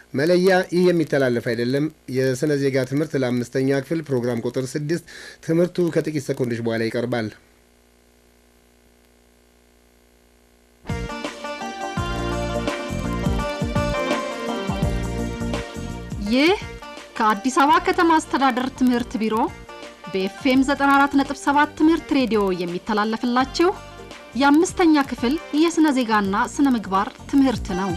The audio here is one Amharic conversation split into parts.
መለያ ይህ የሚተላለፍ አይደለም። የሥነ ዜጋ ትምህርት ለአምስተኛ ክፍል ፕሮግራም ቁጥር ስድስት ትምህርቱ ከጥቂት ሰኮንዶች በኋላ ይቀርባል። ይህ ከአዲስ አበባ ከተማ አስተዳደር ትምህርት ቢሮ በኤፍኤም 94.7 ትምህርት ሬዲዮ የሚተላለፍላችሁ የአምስተኛ ክፍል የሥነ ዜጋና ሥነ ምግባር ትምህርት ነው።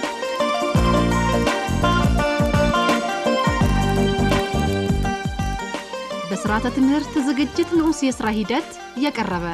በሥርዓተ ትምህርት ዝግጅት ንዑስ የሥራ ሂደት የቀረበ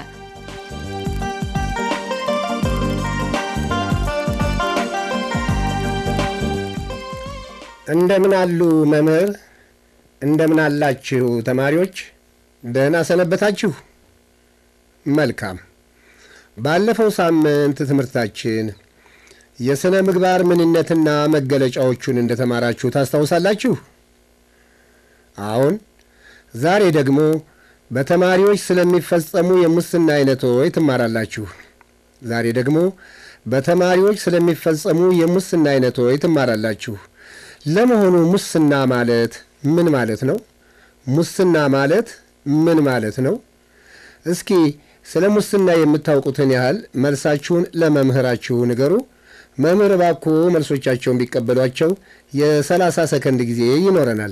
እንደምን አሉ መምህር? እንደምን አላችሁ ተማሪዎች? ደህና ሰነበታችሁ? መልካም። ባለፈው ሳምንት ትምህርታችን የሥነ ምግባር ምንነትና መገለጫዎቹን እንደተማራችሁ ታስታውሳላችሁ? አሁን ዛሬ ደግሞ በተማሪዎች ስለሚፈጸሙ የሙስና አይነቶች ትማራላችሁ። ዛሬ ደግሞ በተማሪዎች ስለሚፈጸሙ የሙስና አይነቶች ትማራላችሁ። ለመሆኑ ሙስና ማለት ምን ማለት ነው? ሙስና ማለት ምን ማለት ነው? እስኪ ስለ ሙስና የምታውቁትን ያህል መልሳችሁን ለመምህራችሁ ንገሩ። መምህር እባክዎ መልሶቻቸውን ቢቀበሏቸው የሰላሳ ሰከንድ ጊዜ ይኖረናል።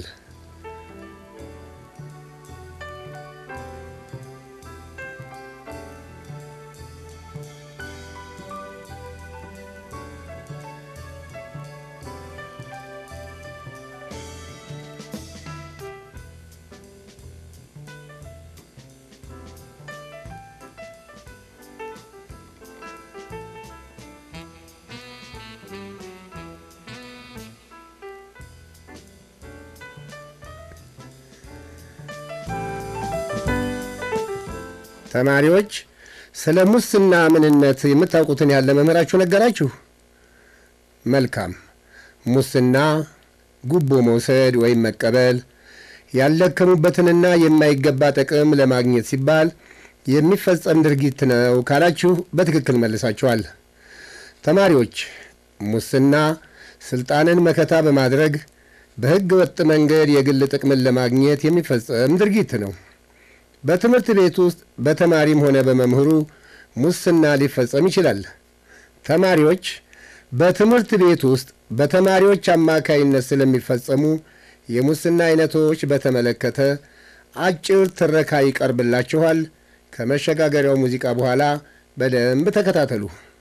ተማሪዎች ስለ ሙስና ምንነት የምታውቁትን ያለ መምህራችሁ ነገራችሁ? መልካም። ሙስና ጉቦ መውሰድ ወይም መቀበል፣ ያልደከሙበትንና የማይገባ ጥቅም ለማግኘት ሲባል የሚፈጸም ድርጊት ነው ካላችሁ በትክክል መልሳችኋል። ተማሪዎች ሙስና ስልጣንን መከታ በማድረግ በሕገ ወጥ መንገድ የግል ጥቅምን ለማግኘት የሚፈጸም ድርጊት ነው። በትምህርት ቤት ውስጥ በተማሪም ሆነ በመምህሩ ሙስና ሊፈጸም ይችላል። ተማሪዎች በትምህርት ቤት ውስጥ በተማሪዎች አማካይነት ስለሚፈጸሙ የሙስና አይነቶች በተመለከተ አጭር ትረካ ይቀርብላችኋል። ከመሸጋገሪያው ሙዚቃ በኋላ በደንብ ተከታተሉ።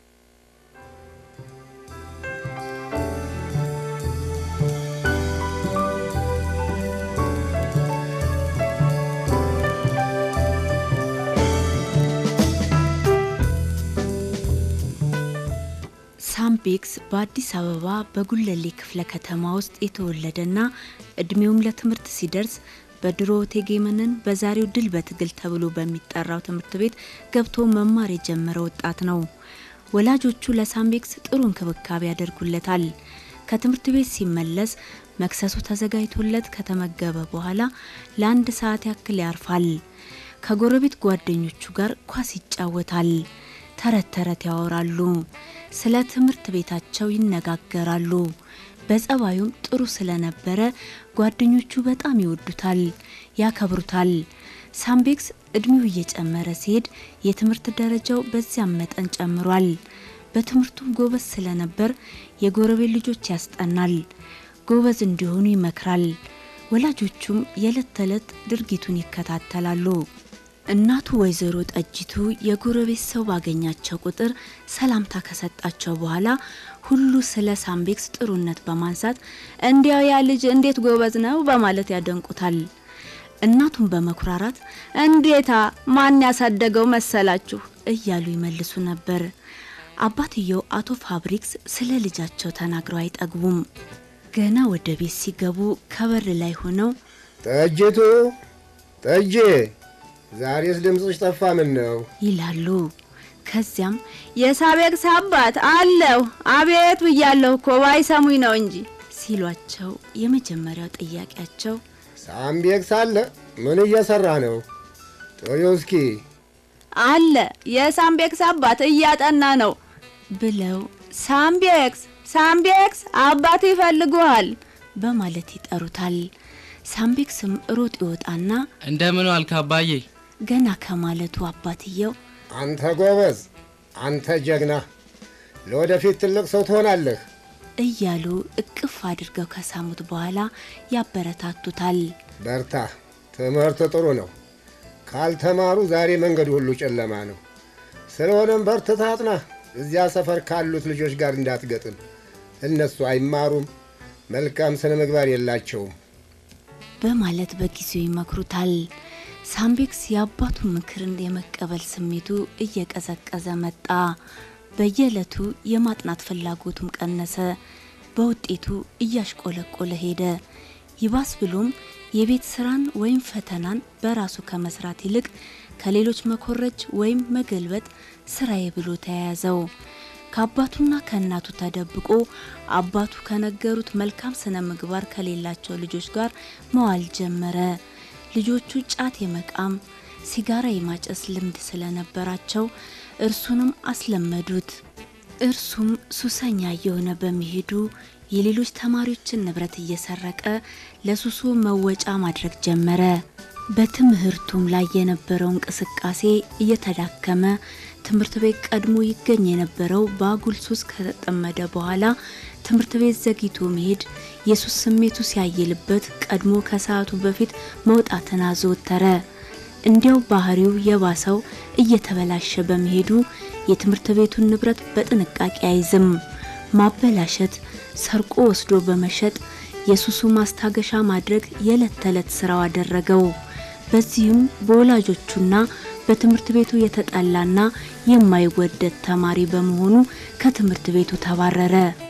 ሳምቤክስ በአዲስ አበባ በጉለሌ ክፍለ ከተማ ውስጥ የተወለደና እድሜውም ለትምህርት ሲደርስ በድሮ ቴጌመንን በዛሬው ድል በትግል ተብሎ በሚጠራው ትምህርት ቤት ገብቶ መማር የጀመረ ወጣት ነው። ወላጆቹ ለሳምቤክስ ጥሩ እንክብካቤ ያደርጉለታል። ከትምህርት ቤት ሲመለስ መክሰሱ ተዘጋጅቶለት ከተመገበ በኋላ ለአንድ ሰዓት ያክል ያርፋል። ከጎረቤት ጓደኞቹ ጋር ኳስ ይጫወታል። ተረት ተረት ያወራሉ። ስለ ትምህርት ቤታቸው ይነጋገራሉ። በጸባዩም ጥሩ ስለነበረ ጓደኞቹ በጣም ይወዱታል፣ ያከብሩታል። ሳምቤክስ እድሜው እየጨመረ ሲሄድ የትምህርት ደረጃው በዚያም መጠን ጨምሯል። በትምህርቱም ጎበዝ ስለነበር የጎረቤት ልጆች ያስጠናል፣ ጎበዝ እንዲሆኑ ይመክራል። ወላጆቹም የዕለት ተዕለት ድርጊቱን ይከታተላሉ። እናቱ ወይዘሮ ጠጅቱ የጎረቤት ሰው ባገኛቸው ቁጥር ሰላምታ ከሰጣቸው በኋላ ሁሉ ስለ ሳምቤክስ ጥሩነት በማንሳት እንዲያው ያ ልጅ እንዴት ጎበዝ ነው በማለት ያደንቁታል። እናቱን በመኩራራት እንዴታ ማን ያሳደገው መሰላችሁ እያሉ ይመልሱ ነበር። አባትየው አቶ ፋብሪክስ ስለ ልጃቸው ተናግረው አይጠግቡም። ገና ወደ ቤት ሲገቡ ከበር ላይ ሆነው ጠጅቱ ጠጄ ዛሬስ ድምፅሽ ጠፋ፣ ምን ነው ይላሉ። ከዚያም የሳቤክስ አባት አለሁ አቤት ብያለሁ እኮ ባይሰሙኝ ነው እንጂ ሲሏቸው የመጀመሪያው ጥያቄያቸው ሳምቤክስ አለ? ምን እየሰራ ነው? ጥሪው እስኪ አለ የሳምቤክስ አባት እያጠና ነው ብለው ሳምቤክስ ሳምቤክስ አባት ይፈልጉሃል በማለት ይጠሩታል። ሳምቤክስም ሮጥ ይወጣና እንደምን ዋልክ አባዬ? ገና ከማለቱ አባትየው አንተ ጎበዝ፣ አንተ ጀግና፣ ለወደፊት ትልቅ ሰው ትሆናለህ እያሉ እቅፍ አድርገው ከሳሙት በኋላ ያበረታቱታል። በርታ፣ ትምህርት ጥሩ ነው። ካልተማሩ ዛሬ መንገዱ ሁሉ ጨለማ ነው። ስለሆነም በርትታ አጥና። እዚያ ሰፈር ካሉት ልጆች ጋር እንዳትገጥም። እነሱ አይማሩም፣ መልካም ስነ ምግባር የላቸውም። በማለት በጊዜው ይመክሩታል። ሳምቤክስ የአባቱን ምክርን የመቀበል ስሜቱ እየቀዘቀዘ መጣ። በየዕለቱ የማጥናት ፍላጎቱም ቀነሰ። በውጤቱ እያሽቆለቆለ ሄደ። ይባስ ብሎም የቤት ስራን ወይም ፈተናን በራሱ ከመስራት ይልቅ ከሌሎች መኮረጅ ወይም መገልበጥ ስራዬ ብሎ ተያያዘው። ከአባቱና ከእናቱ ተደብቆ አባቱ ከነገሩት መልካም ስነ ምግባር ከሌላቸው ልጆች ጋር መዋል ጀመረ። ልጆቹ ጫት የመቃም ሲጋራ የማጨስ ልምድ ስለነበራቸው እርሱንም አስለመዱት። እርሱም ሱሰኛ እየሆነ በመሄዱ የሌሎች ተማሪዎችን ንብረት እየሰረቀ ለሱሱ መወጫ ማድረግ ጀመረ። በትምህርቱም ላይ የነበረው እንቅስቃሴ እየተዳከመ ትምህርት ቤት ቀድሞ ይገኝ የነበረው በአጉል ሱስ ከተጠመደ በኋላ ትምህርት ቤት ዘግይቶ መሄድ የሱስ ስሜቱ ሲያይልበት ቀድሞ ከሰዓቱ በፊት መውጣትን አዘወተረ። እንዲያው ባህሪው የባሰው እየተበላሸ በመሄዱ የትምህርት ቤቱን ንብረት በጥንቃቄ አይዝም። ማበላሸት፣ ሰርቆ ወስዶ በመሸጥ የሱሱ ማስታገሻ ማድረግ የዕለት ተዕለት ስራው አደረገው። በዚሁም በወላጆቹና በትምህርት ቤቱ የተጠላና የማይወደድ ተማሪ በመሆኑ ከትምህርት ቤቱ ተባረረ።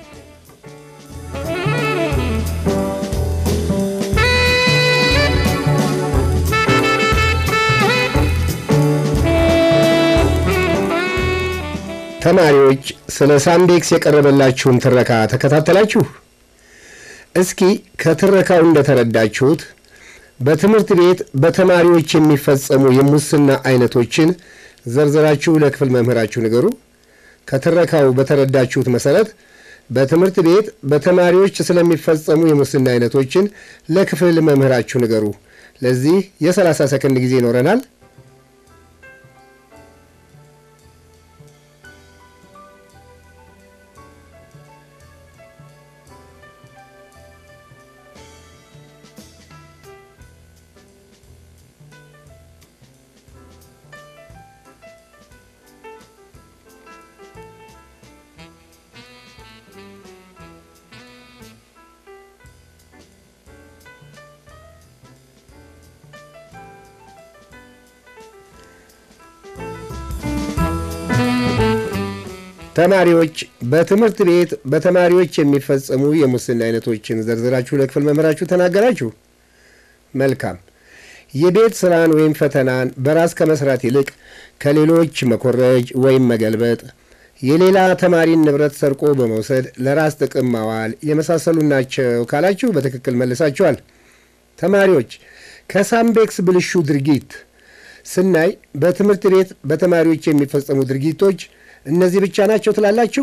ተማሪዎች ስለ ሳምቤክስ የቀረበላችሁን ትረካ ተከታተላችሁ? እስኪ ከትረካው እንደተረዳችሁት በትምህርት ቤት በተማሪዎች የሚፈጸሙ የሙስና አይነቶችን ዘርዝራችሁ ለክፍል መምህራችሁ ንገሩ። ከትረካው በተረዳችሁት መሰረት በትምህርት ቤት በተማሪዎች ስለሚፈጸሙ የሙስና አይነቶችን ለክፍል መምህራችሁ ንገሩ። ለዚህ የሰላሳ ሰከንድ ጊዜ ይኖረናል። ተማሪዎች በትምህርት ቤት በተማሪዎች የሚፈጸሙ የሙስና አይነቶችን ዘርዝራችሁ ለክፍል መምህራችሁ ተናገራችሁ። መልካም። የቤት ስራን ወይም ፈተናን በራስ ከመስራት ይልቅ ከሌሎች መኮረጅ ወይም መገልበጥ፣ የሌላ ተማሪን ንብረት ሰርቆ በመውሰድ ለራስ ጥቅም ማዋል የመሳሰሉ ናቸው ካላችሁ በትክክል መልሳችኋል። ተማሪዎች ከሳምቤክስ ብልሹ ድርጊት ስናይ በትምህርት ቤት በተማሪዎች የሚፈጸሙ ድርጊቶች እነዚህ ብቻ ናቸው ትላላችሁ?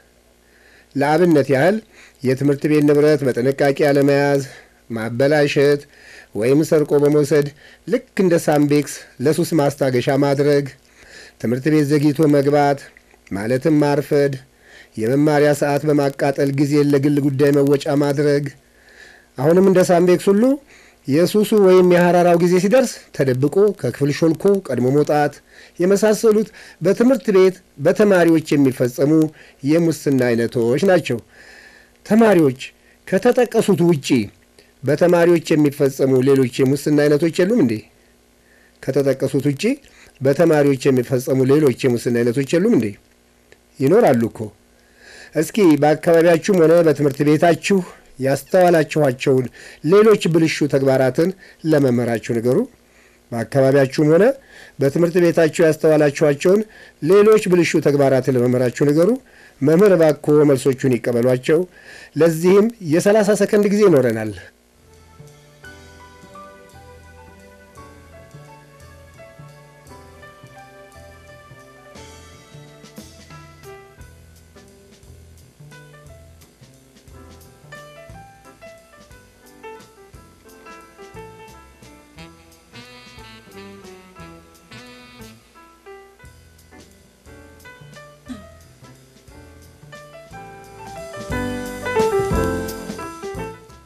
ለአብነት ያህል የትምህርት ቤት ንብረት በጥንቃቄ አለመያዝ፣ ማበላሸት ወይም ሰርቆ በመውሰድ ልክ እንደ ሳምቤክስ ለሱስ ማስታገሻ ማድረግ፣ ትምህርት ቤት ዘግይቶ መግባት ማለትም ማርፈድ፣ የመማሪያ ሰዓት በማቃጠል ጊዜን ለግል ጉዳይ መወጫ ማድረግ፣ አሁንም እንደ ሳምቤክስ ሁሉ የሱሱ ወይም የሐራራው ጊዜ ሲደርስ ተደብቆ ከክፍል ሾልኮ ቀድሞ መውጣት የመሳሰሉት በትምህርት ቤት በተማሪዎች የሚፈጸሙ የሙስና አይነቶች ናቸው። ተማሪዎች ከተጠቀሱት ውጪ በተማሪዎች የሚፈጸሙ ሌሎች የሙስና አይነቶች የሉም እንዴ? ከተጠቀሱት ውጪ በተማሪዎች የሚፈጸሙ ሌሎች የሙስና አይነቶች የሉም እንዴ? ይኖራሉ እኮ። እስኪ በአካባቢያችሁም ሆነ በትምህርት ቤታችሁ ያስተዋላችኋቸውን ሌሎች ብልሹ ተግባራትን ለመምህራችሁ ንገሩ። በአካባቢያችሁም ሆነ በትምህርት ቤታችሁ ያስተዋላችኋቸውን ሌሎች ብልሹ ተግባራትን ለመምህራችሁ ንገሩ። መምህር እባክዎ መልሶቹን ይቀበሏቸው። ለዚህም የሰላሳ ሰከንድ ጊዜ ይኖረናል።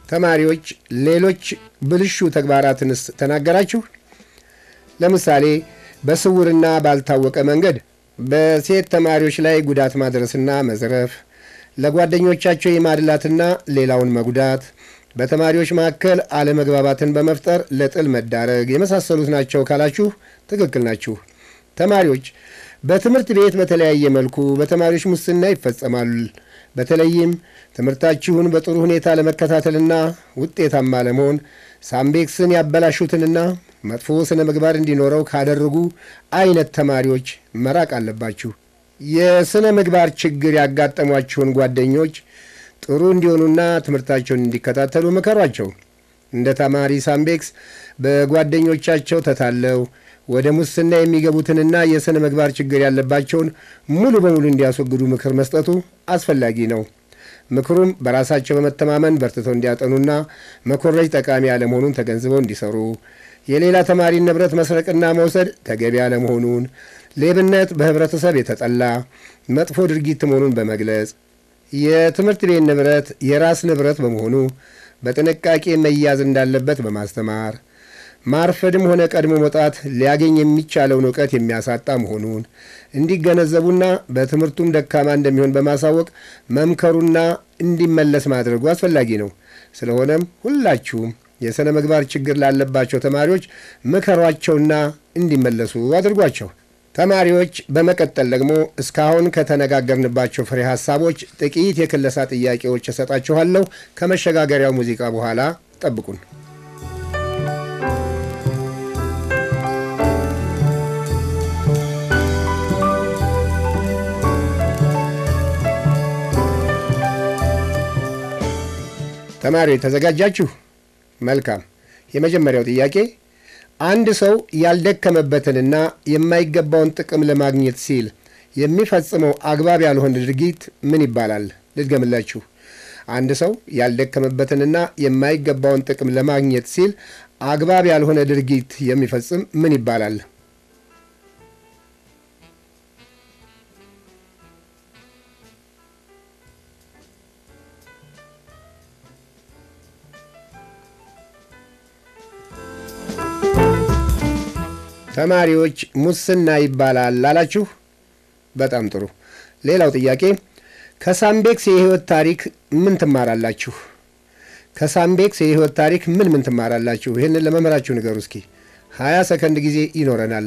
ተማሪዎች ሌሎች ብልሹ ተግባራትንስ ተናገራችሁ? ለምሳሌ በስውርና ባልታወቀ መንገድ በሴት ተማሪዎች ላይ ጉዳት ማድረስና መዝረፍ፣ ለጓደኞቻቸው የማድላትና ሌላውን መጉዳት፣ በተማሪዎች መካከል አለመግባባትን በመፍጠር ለጥል መዳረግ የመሳሰሉት ናቸው ካላችሁ ትክክል ናችሁ። ተማሪዎች በትምህርት ቤት በተለያየ መልኩ በተማሪዎች ሙስና ይፈጸማል። በተለይም ትምህርታችሁን በጥሩ ሁኔታ ለመከታተልና ውጤታማ ለመሆን ሳምቤክስን ያበላሹትንና መጥፎ ስነ ምግባር እንዲኖረው ካደረጉ አይነት ተማሪዎች መራቅ አለባችሁ። የስነ ምግባር ችግር ያጋጠሟችሁን ጓደኞች ጥሩ እንዲሆኑና ትምህርታቸውን እንዲከታተሉ ምከሯቸው። እንደ ተማሪ ሳምቤክስ በጓደኞቻቸው ተታለው ወደ ሙስና የሚገቡትንና የሥነ ምግባር ችግር ያለባቸውን ሙሉ በሙሉ እንዲያስወግዱ ምክር መስጠቱ አስፈላጊ ነው። ምክሩም በራሳቸው በመተማመን በርትተው እንዲያጠኑና መኮረጅ ጠቃሚ አለመሆኑን ተገንዝበው እንዲሰሩ፣ የሌላ ተማሪ ንብረት መስረቅና መውሰድ ተገቢ አለመሆኑን፣ ሌብነት በኅብረተሰብ የተጠላ መጥፎ ድርጊት መሆኑን በመግለጽ የትምህርት ቤት ንብረት የራስ ንብረት በመሆኑ በጥንቃቄ መያዝ እንዳለበት በማስተማር ማርፈድም ሆነ ቀድሞ መውጣት ሊያገኝ የሚቻለውን እውቀት የሚያሳጣ መሆኑን እንዲገነዘቡና በትምህርቱም ደካማ እንደሚሆን በማሳወቅ መምከሩና እንዲመለስ ማድረጉ አስፈላጊ ነው። ስለሆነም ሁላችሁም የሥነ ምግባር ችግር ላለባቸው ተማሪዎች ምከሯቸውና እንዲመለሱ አድርጓቸው። ተማሪዎች በመቀጠል ደግሞ እስካሁን ከተነጋገርንባቸው ፍሬ ሐሳቦች ጥቂት የክለሳ ጥያቄዎች እሰጣችኋለሁ። ከመሸጋገሪያው ሙዚቃ በኋላ ጠብቁን። ተማሪዎች ተዘጋጃችሁ? መልካም። የመጀመሪያው ጥያቄ አንድ ሰው ያልደከመበትንና የማይገባውን ጥቅም ለማግኘት ሲል የሚፈጽመው አግባብ ያልሆነ ድርጊት ምን ይባላል? ልድገምላችሁ። አንድ ሰው ያልደከመበትንና የማይገባውን ጥቅም ለማግኘት ሲል አግባብ ያልሆነ ድርጊት የሚፈጽም ምን ይባላል? ተማሪዎች ሙስና ይባላል አላችሁ። በጣም ጥሩ። ሌላው ጥያቄ ከሳምቤክስ የሕይወት ታሪክ ምን ትማራላችሁ? ከሳምቤክስ የሕይወት ታሪክ ምን ምን ትማራላችሁ? ይህንን ለመምህራችሁ ንገሩ እስኪ። ሀያ ሰከንድ ጊዜ ይኖረናል።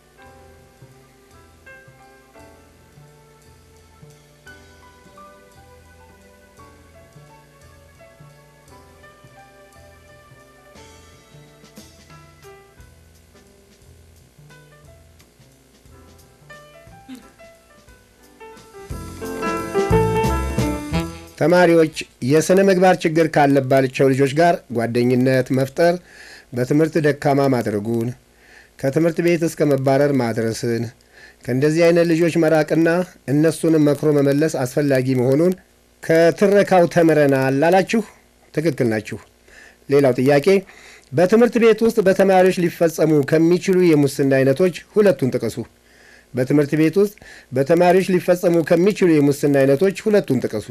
ተማሪዎች የሥነ ምግባር ችግር ካለባቸው ልጆች ጋር ጓደኝነት መፍጠር በትምህርት ደካማ ማድረጉን፣ ከትምህርት ቤት እስከ መባረር ማድረስን፣ ከእንደዚህ አይነት ልጆች መራቅና እነሱንም መክሮ መመለስ አስፈላጊ መሆኑን ከትረካው ተምረናል አላችሁ። ትክክል ናችሁ። ሌላው ጥያቄ በትምህርት ቤት ውስጥ በተማሪዎች ሊፈጸሙ ከሚችሉ የሙስና አይነቶች ሁለቱን ጥቀሱ። በትምህርት ቤት ውስጥ በተማሪዎች ሊፈጸሙ ከሚችሉ የሙስና አይነቶች ሁለቱን ጥቀሱ።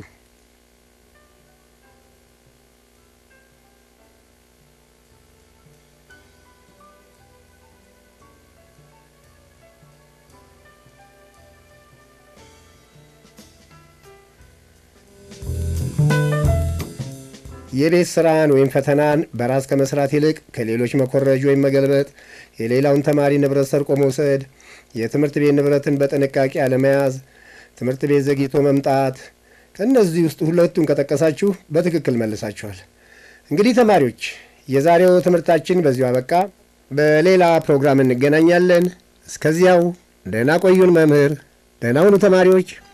የቤት ስራን ወይም ፈተናን በራስ ከመስራት ይልቅ ከሌሎች መኮረጅ ወይም መገልበጥ፣ የሌላውን ተማሪ ንብረት ሰርቆ መውሰድ፣ የትምህርት ቤት ንብረትን በጥንቃቄ አለመያዝ፣ ትምህርት ቤት ዘግይቶ መምጣት፣ ከእነዚህ ውስጥ ሁለቱን ከጠቀሳችሁ በትክክል መልሳችኋል። እንግዲህ ተማሪዎች የዛሬው ትምህርታችን በዚሁ አበቃ። በሌላ ፕሮግራም እንገናኛለን። እስከዚያው ደህና ቆዩን መምህር። ደህና ሁኑ ተማሪዎች።